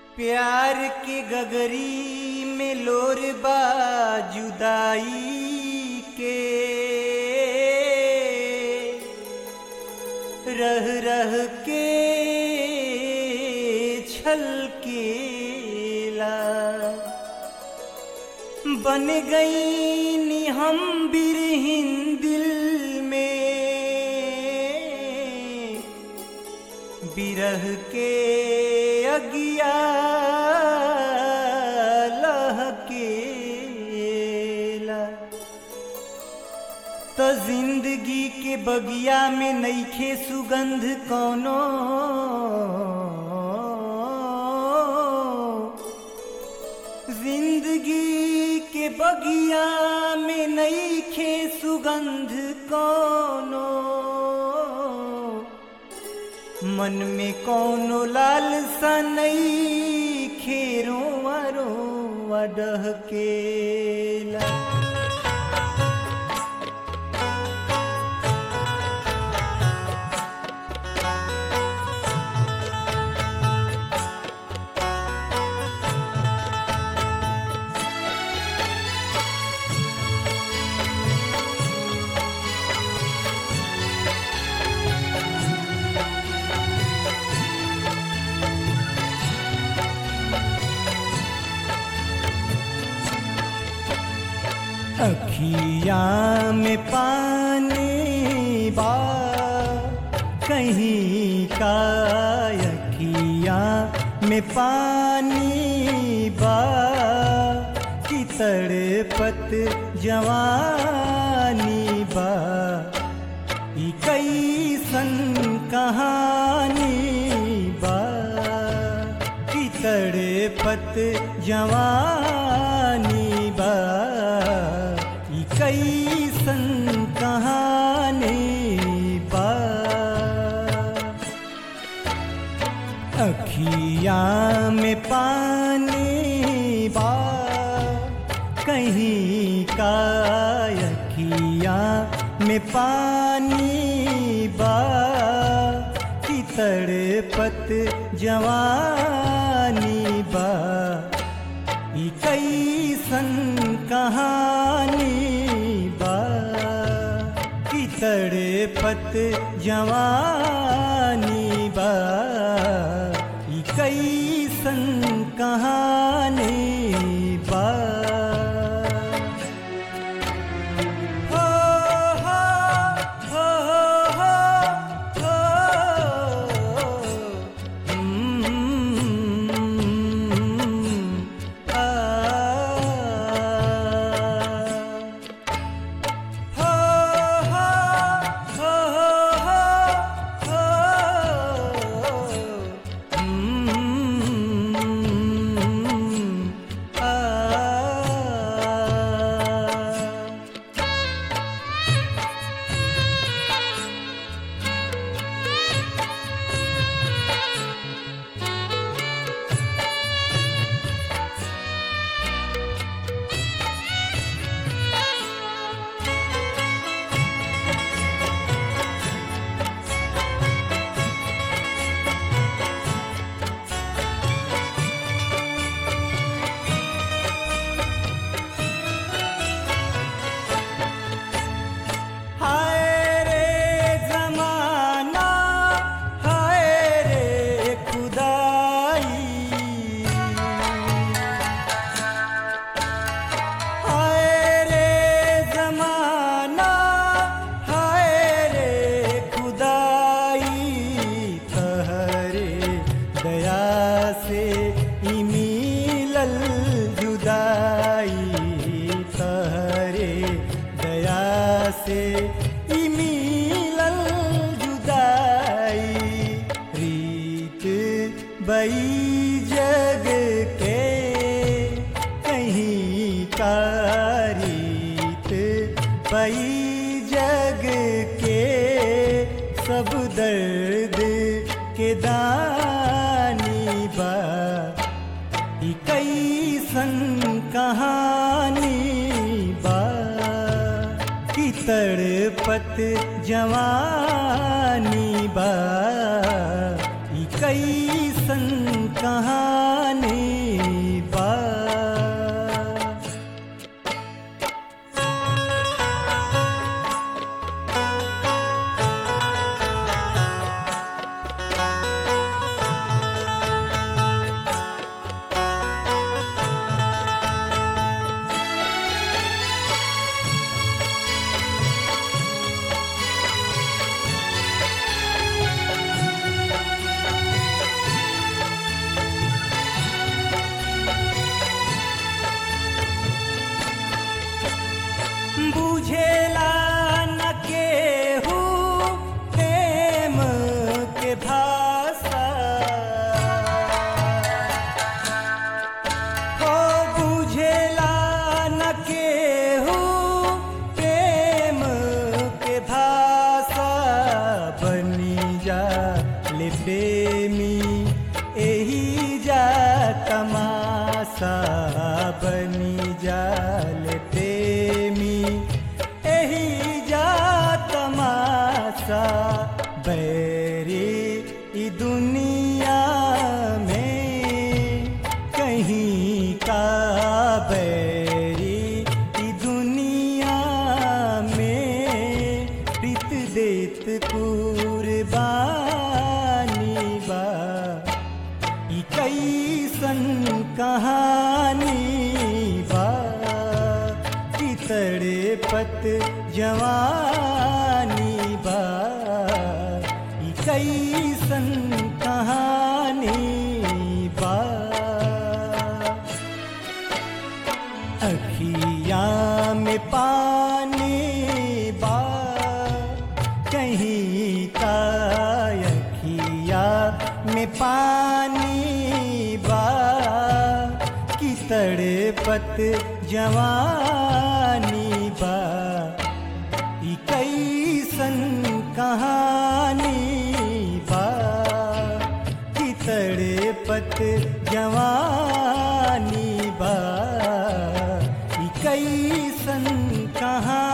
प्यार के गगरी में लोर बा जुदाई के रह रह के छल केला बन गई नी हम बिरहिन दिल में बिरह के अगिया लहकेला तो जिंदगी के बगिया में नईखे सुगंध कौनो जिंदगी के बगिया में नईखे सुगंध कौनो मन में कौनो लालसा नई खेरो वरो वडह केला अखिया में पानी बा कहीं का अखिया में पानी बा कि तड़पत जवानी बा ई कैसन कहानी बा कि तड़पत जवानी बा ई कैसन कहानी बा अखिया में पानी बा कहीं का अखिया में पानी बा कि तड़पत जवानी बा ई कैसन कहानी बा कि तड़पत जवानी बा ई कैसन कहानी बा हो हो हो हो हो हम्म, आ हो हो हो हो हम्म, आ हाय रे जमाना हाय रे खुदाई हाय रे जमाना हाय रे खुदाई तहरे दया से ही मिलल जुदाई तहरे दया से ही मिलल जुदाई रीत बई जग के कहीं का रीत बई जग के सब दर्द के दानी बा ई कैसन कहानी बा कि तड़पत जवानी बा ई कैसन कहानी तमाशा बनी जाल प्रेमी एही जा तमाशा बैरी ई दुनिया में कहीं का बैरी ई दुनिया में प्रीत देत कुर्बानी बा ई कैसन कहानी बा कि तड़पत जवानी बा ई कैसन कहानी बा अखिया में पानी बा कहीं का अखिया में पानी बा कि तड़पत जवानी बा ई कैसन कहानी बा कि तड़पत जवानी बा ई कैसन कहानी